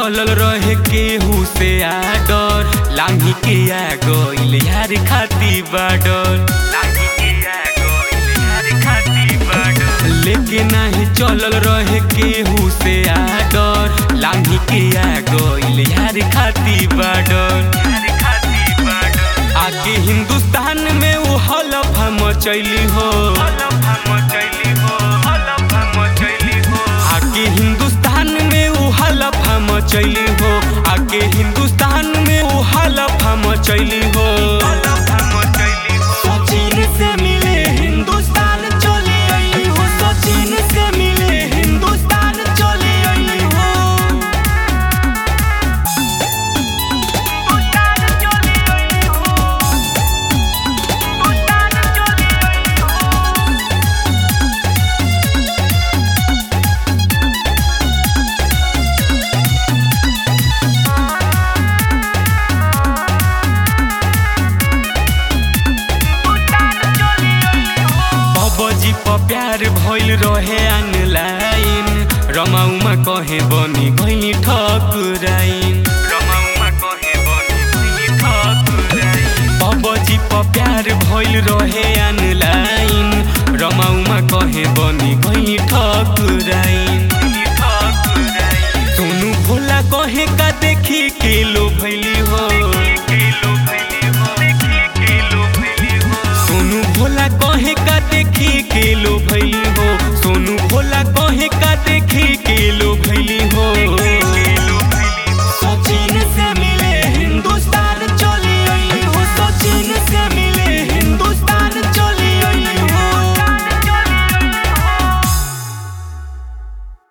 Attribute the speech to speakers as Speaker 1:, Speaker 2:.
Speaker 1: चलल रहे केहू से आडर लांघी के आ गइल यार खाती बाडर लांघी के आ गइल यार खाती बाडर लेके नाही चलल रहे केहू से आडर लांघी के आ गइल यार खाती बाडर यार खाती बाडर आगे हिंदुस्तान में वो हलफा मचैली हो हलफा मचैली हो हलफा मचैली हो आगे हिंदुस्तान में वो हलफा मचैली हो आगे हिंदुस्तान में वो हलफा मचैली